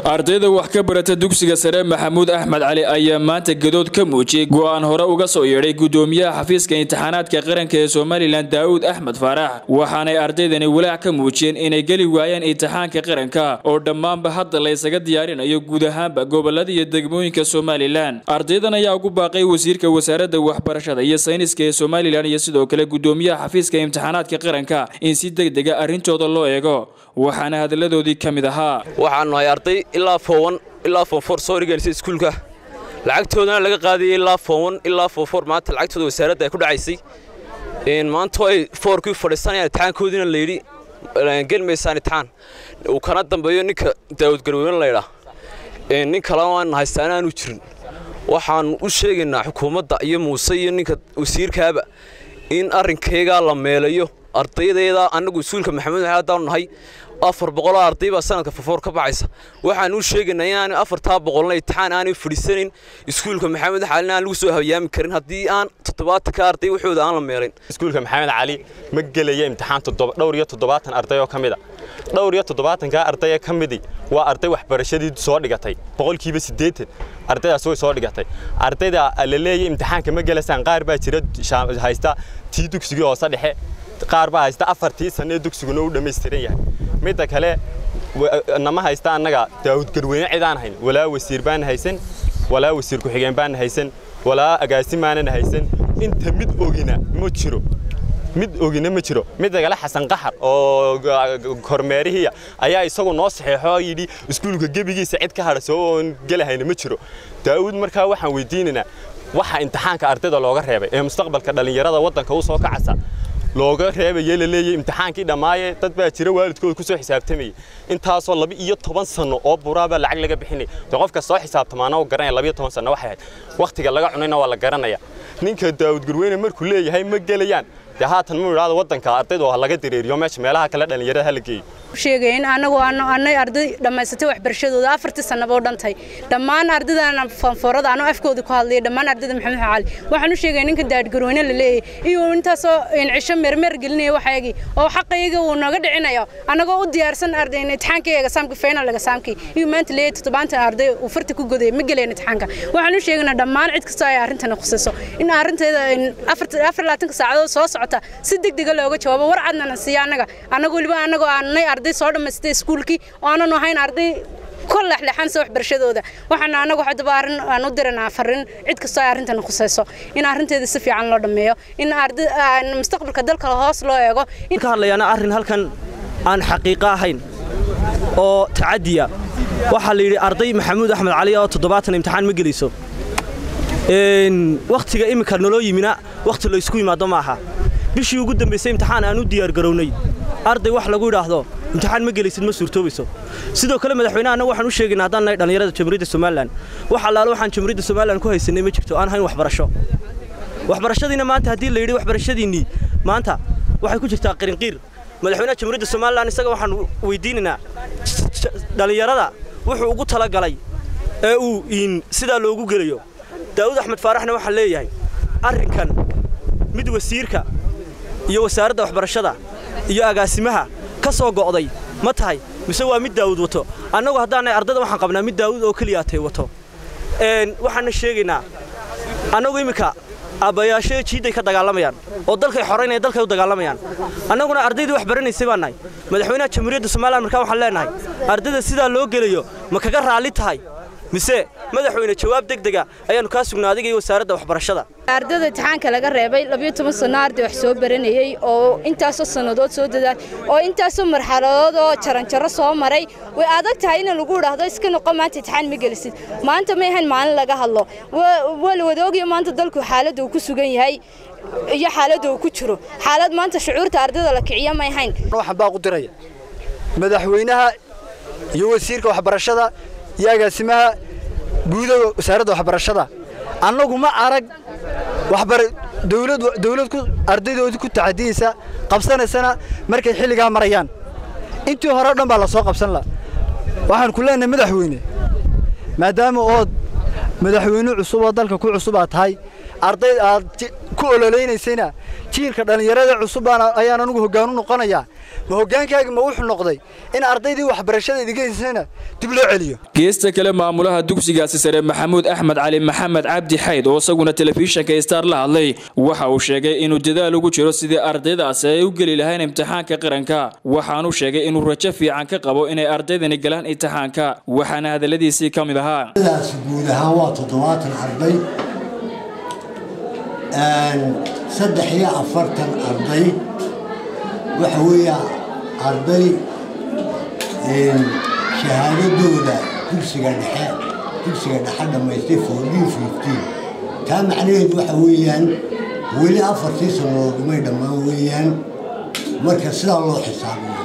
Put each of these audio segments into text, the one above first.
ardayda wax ka barata dugsiga sare maxamuud axmed cali ayaa maanta gadood ka muujiyey go'aan hore uga soo yeedhay gudoomiyaha xafiiska imtixaanaadka qaranka ee somalilan daa'uud axmed faarax waxaanay ardaydani walaac ka muujiyeen inay geli waayaan imtixaanka qaranka oo dhammaanba hadda la ysaga diyaarinayo guud ahaanba gobolada iyo degmooyinka somalilan ardaydan ayaa ugu baaqay wasiirka wasaaradda waxbarashada iyo sayniska ee somalilan iyo sidoo kale gudoomiyaha xafiiska imtixaanaadka qaranka in si degdega arrintooda loo eego waxaana hadalladoodii ka mid ahaa waxaan nahay arday ilaa foowan ilaa foonfor soo dhiganaysa iskuulka lacagtoodana laga qaadayay ilaa foowan ilaa foonfor maanta lacagtooda wasaaradda ay ku dhacaysay maanta ay foorkii fadhiisanayaan imtixaankoodiina layidhi gelmaysaan imtixaan uu kana dambeeyo ninka daawud garweyne laydhaa nin kalena aan haystaana aanu jirin waxaan u sheegaynaa xukuumadda iyo muuse iyo ninka wasiirkaaba in arrinkaygaa la meelayo ardaydeeda annagu iskuulka maxamed haddaanu nahay afar boqoloo arday baa sanadka fofoor ka baxaysa waxaan u sheegaynaa inaanu afartaa boqolna imtixaan aanay fadhiisanayn iskuulka maxamed xalina aan lagu soo hayaami karin haddii aan toddobaatanka arday waxooda aan la meelayn iskuulka maxamed cali ma gelaya imtixaan dhowr iyo toddobaatan arday oo ka mid a dhowr iyo toddobaatanka arday ee ka midii waa arday waxbarashadii soo dhigatay boqolkiiba siddeetan ardaydaas way soo dhigatay ardayda la leeyahay imtixaanka ma gelasaan qaar baa jira haysta tii dugsigii hoose dhexe qaar baa haysta afartii sanno ee dugsiguna u dhammaystiran yahay midda kale nama haysta annaga daawud garweyne cid aan hayn walaa wasiir baan haysan walaa wasiir ku-xigeen baan haysan walaa agaasimaanan haysan inta mid ogina ma jiro mid ogina ma jiro midda kale xasan qaxar oo kormeerihiya ayaa isagu noo saxeexo oo yidhi iskuulka gebigiisa cid ka hadhasoo oon gelahayna ma jiro daawud markaa waxaan weydiinaynaa waxa imtixaanka ardayda looga reebay ee mustaqbalka dhallinyarada waddanka u soo kacasa looga reebaye la leeyahay imtixaankii dhammaaye dad baa jira waalidkooda ku soo xisaabtamayay intaasoo laba iyo toban sanno oo buraabaa lacag laga bixinay de qofka soo xisaabtamaana u garanaya laba iyo toban sanno waxay ahayd wakhtiga laga cunayna waa la garanaya ninka daawud garweyne markuu leeyahay ma gelayaan dee haatan mu idhaahdo waddanka ardaydu ha laga dareeriyo meesha meelaha kale dhallinyarada ha la geeyo sheegay in anagu annay arday dhammaysatay waxbarashadooda afartii sannaba u dhantay dhammaan ardaydan fanfoorada anoo afkooda ku hadlaya dhammaan ardayda maxamed cali waxaan u sheegay ninka daadgarweyne la leeyahay iyo intaasoo cisho meermeer gelinaya waxayagii oo xaqayga uu naga dhicinayo annagoo u diyaarsan arday imtixaankayga saamkii final saamkii iyo maanta leeyahay toddobaatan arday uu farta ku godaya ma gelayn imtixaanka waxaan u sheegaynaa dhammaan cid kastoo ay arrintani khusayso in arrinteeda afar labaatanka saacadood soo socota si degdega looga jawaabo war cadnana siiya annaga annagu weliba annagoo aanay arday soo dhammaystay iskuulkii oo aanan ahayn arday ka lexlexansa waxbarashadooda waxaana annagu haddaba arrin aan u diranaa farrin cid kastoo ay arrintan khusayso in arrinteeda si fiican loo dhammeeyo in arday mustaqbalka dalka hoos loo eego ka hadlayaana arrin halkan aan xaqiiqo ahayn oo tacadiya waxaa la yidhi arday maxamuud axmed cali oo toddobaatan imtixaan ma gelayso wakhtiga iminka naloo yimina wakhti laysku yimaado ma aha bishii ugu dambaysay imtixaan aan u diyaargarownay arday wax lagu idhaahdo imtixaan ma gelaysid ma suurtoobayso sidoo kale madaxweynaha annagu waxaan u sheegaynaa haddaan nahay dhallinyarada jamhuuriyadda somalilan wax allaale waxaan jamhuuriyadda somalilan ku haysanay ma jirto aan hayn waxbarasho waxbarashadiina maanta haddii la yidhi waxbarashadiinnii maanta waxay ku jirtaa qirinqiir madaxweynaha jamhuuriyadda somalilan isaga waxaan weydiinaynaa dhallinyarada wuxuu ugu talagalay ee uu sidaa loogu gelayo daa'uud axmed faaraxna waxaan leeyahay arrinkan mid wasiirka iyo wasaaradda waxbarashada iyo agaasimaha ka soo go'day ma tahay mise waa mid daawud wato annagu haddaanay ardayda waxaan qabnaa mid daawud oo keliya atay wato waxaana sheegaynaa annagu iminka aabbayaasho jiidday ka dagaalamayaan oo dalkay xoraynaya dalkay u dagaalamayaan annaguna ardaydii wax baranaysay baan nahay madaxweynaha jamhuuriyadda somalilan markaa waxaan leenahay ardayda sidaa loo gelayo ma kaga raalli tahay mise madaxweyne jawaab degdega ayaannu kaa sugnaa adiga iyo wasaaradda waxbarashada ardayda imtixaanka laga reebay labiyo toban sanno arday wax soo baranayey oo intaasoo sannadood soo dadaal oo intaasoo marxaladood oo jaranjaro soo maray way adag tahay in lagu idhaahdo iska noqo maanta imtixaan ma gelisid maanta ma ahayn maalin laga hadlo waa la wadoogayo maanta dalku xaaladda uu ku sugan yahay iyo xaaladda uu ku jiro xaalad maanta shucuurta ardayda la kiciya ma ahayn waxaan baa ku diraya madaxweynaha iyo wasiirka waxbarashada iyo agaasimaha guuda wasaaradda waxbarashada annagu ma arag dawlad ardaydoodii ku tacadiyeysa qabsanaysana markay xilligaa marayaan intii hore o dhan baa la soo qabsan la waxaan ku leenahay madaxweyne maadaama ood madaxweyne cusub oo dalka ku cusub aad tahay arday aad ku ololeynaysayna jiilka dhallinyarada cusub ayaan anugu hoggaan u noqonayaa ma hoggaankaagi ma wuxuu noqday in ardaydii waxbarashada idigaysayna dib loo celiyo geesta kale maamulaha dugsigaasi sare maxamuud axmed cali maxamed cabdi xayd oo isaguna telefishinka star la hadlay waxa uu sheegay inuu dadaal ugu jiro sidii ardaydaasi ay u geli lahayn imtixaanka qaranka waxaanu sheegay inuu rajo fiican ka qabo inay ardaydani galaan imtixaanka waxaana hadalladiisii ka mid ahaa guud ahaan waa toddobaatan arday saddex iyo afartan arday waxa weeya arday shahaadadooda dugsiga dhexe dugsiga dhexe dhammaystay fourteen fifteen taa macnaheedu waxa weeyaan weli afartii sannadood umay dhammaan weeyaan marka sidaa loo xisaabiyo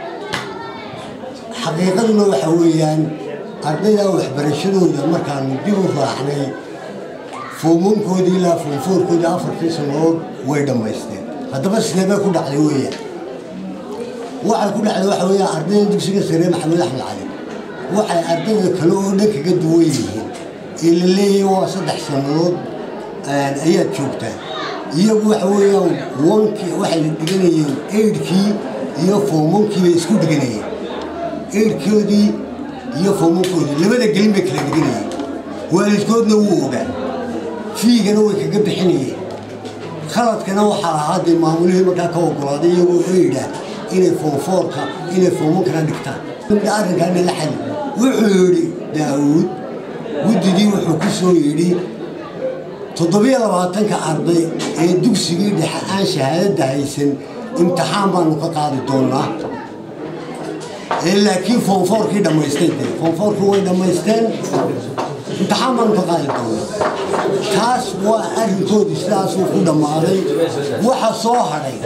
xaqiiqaduna waxa weeyaan ardaydaa waxbarashadooda markaanu dib u raacnay foomankoodii ilaa foonfoorkoodii afartii sannadood way dhammaysteen haddaba sidee bay ku dhacday weeyaan waxay ku dhacday waxa weeyaan ardayda dugsiga sare maxamed axmed cali waxay ardayda kale oo dhan kaga duwan yihiin ee la leeyahay waa saddex sannadood ayaad joogtaa iyagu waxa weeyaan wankii waxay dhiganayeen eydhkii iyo foomankii bay isku dhiganayeen eydhkoodii iyo foomankoodii labada gelin bay kala dhiganayeen waalidkoodna wuu ogaa fiigana way kaga bixinayeen khaladkana waxaa lahaa dee maamulihii markaa ka ogolaaday iyagoo eydha inay foonfoorka inay foomankana dhigtaan arrinkaana la xali wuxuu yidhi daawuud guddidii wuxuu ku soo yidhi toddobiyo labaatanka arday ee dugsigii dhexe aan shahaadadda haysan imtixaan baanu ka qaadi doonnaa laakiin foonfoorkii dhammaystay dee foonfoorkii way dhammaysteen imtixaan baanu ka qaadi doonnaa taas waa arrinkoodii sidaasuu ku dhammaaday waxa soo hadhay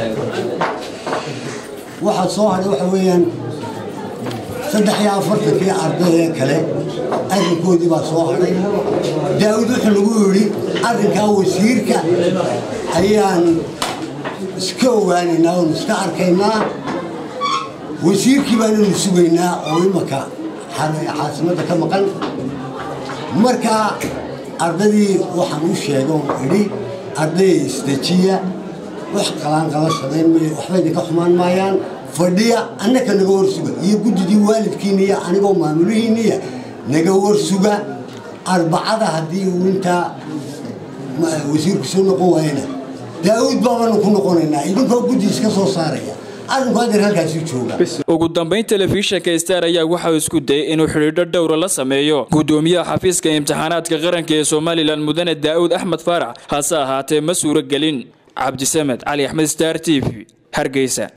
waxa soo hadhay waxa weeyaan saddex iyo afartankii ardayee kale arrinkoodii baa soo hadhay daawud wuxuu nagu yidhi arrinkaa wasiirka ayaan iska ogaanaynaa oonu iska arkaynaa wasiirkii baananu sugaynaa oo imanka caasimadda ka maqan markaa ardaydii waxaan u sheega oon idhi ardayay isdejiya wax qalaanqala samayn mayo waxba idinka xumaan maayaan fadhiya annaka naga warsuga iyo guddidii waalidkiina iyo anigoo maamulihiinniya naga warsuga arbacada haddii uu intaa wasiirku soo noqon waayana daawuud baabanu ku noqonaynaa idinkoo guddi iska soo saaraya arrinku hadeer halkaasi jooga ugu dambayn telefishinka star ayaa waxauu isku dayay inuu xidhiidho dhowra la sameeyo guddoomiyaha xafiiska imtixaanaadka qaranka ee somalilan mudane daa'uud axmed faarax hase ahaatee ma suuro gelin cabdisamed cali axmed star t v hargeysa